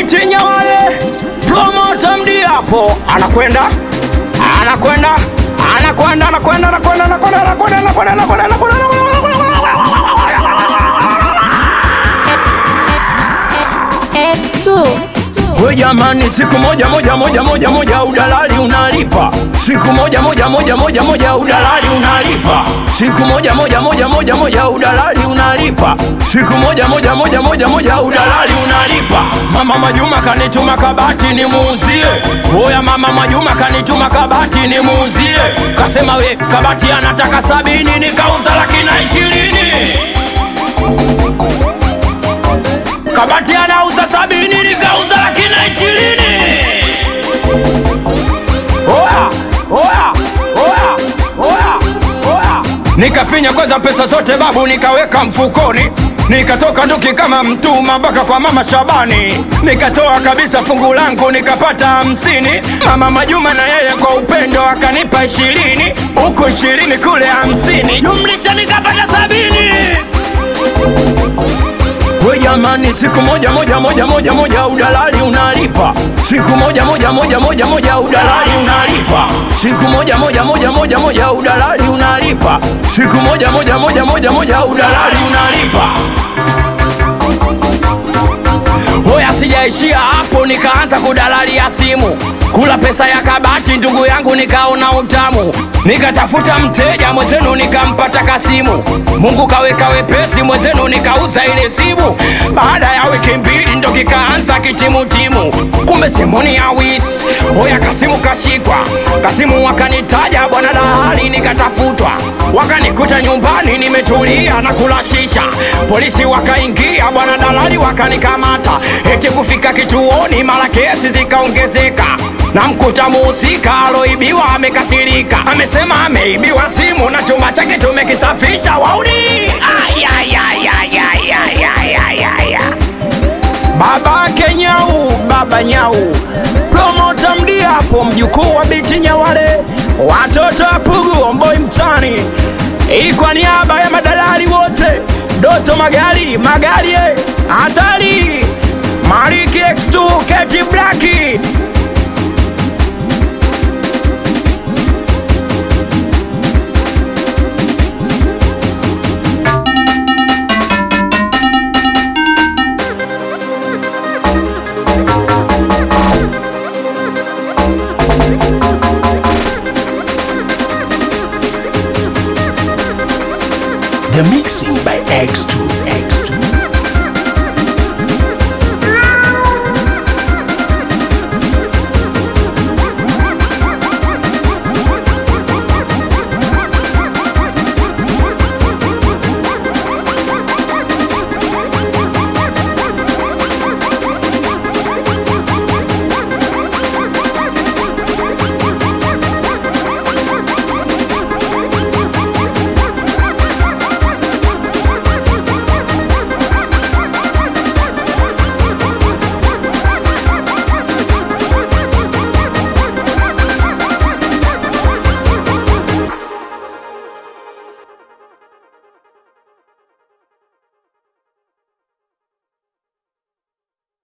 binti Nyawale, promota Mdiapo anakwenda anakwenda anakwenda anakwenda anakwenda anakwenda anakwenda anakwenda anakwenda anakwenda X2 We jamani, siku moja moja moja moja moja udalali unalipa, siku moja moja moja moja moja udalali unalipa, siku moja moja moja moja moja udalali unalipa, siku moja moja moja moja moja udalali unalipa. Mama Majuma kanituma kabati nimuuzie, oya mama Majuma kanituma kabati nimuuzie, kasema we kabati anataka sabini, nikauza laki na ishirini kabati anauza sabini nikauza laki na ishirini oya oya oya oya oya nikafinya kwanza pesa zote babu nikaweka mfukoni nikatoka nduki kama mtuma mpaka kwa mama Shabani nikatoa kabisa fungu langu nikapata hamsini mama Majuma na yeye kwa upendo akanipa ishirini huku ishirini kule hamsini jumlisha nikapata sabini We jamani, siku moja moja moja moja moja udalali unalipa, siku moja moja moja moja moja udalali unalipa, siku moja moja moja moja moja udalali unalipa, siku moja moja moja moja moja udalali unalipa. Hoya, sijaishia hapo, nikaanza kudalalia simu, kula pesa ya kabati, ndugu yangu, nikaona utamu, nikatafuta mteja mwenzenu, nikampata Kasimu. Mungu kaweka wepesi, mwenzenu nikauza ile simu. Baada ya wiki mbili ndo kikaanza kitimutimu, kumbe simoni ya wis. Hoya, Kasimu kashikwa, Kasimu wakanitaja bwana dalali, nikatafutwa, wakanikuta nyumbani nimetulia na kula shisha. Polisi wakaingia, bwana dalali wakanikamata, eti kufika kituoni, mara kesi zikaongezeka na mkuta muhusika aloibiwa amekasirika, amesema ameibiwa simu na chumba chake tumekisafisha. Wauni Ay, ay, ay, ay, ay, ay, ay, ay, ay, ay. Babake Nyau, baba Nyau, promota Mdiapo, mjukuu wa binti Nyawale, watoto wa Pugu, Omboi mtani, hii kwa niaba ya madalali wote, Doto Magari, Magari eh, hatari, Mariki X2, Keti Blaki The mixing by X2.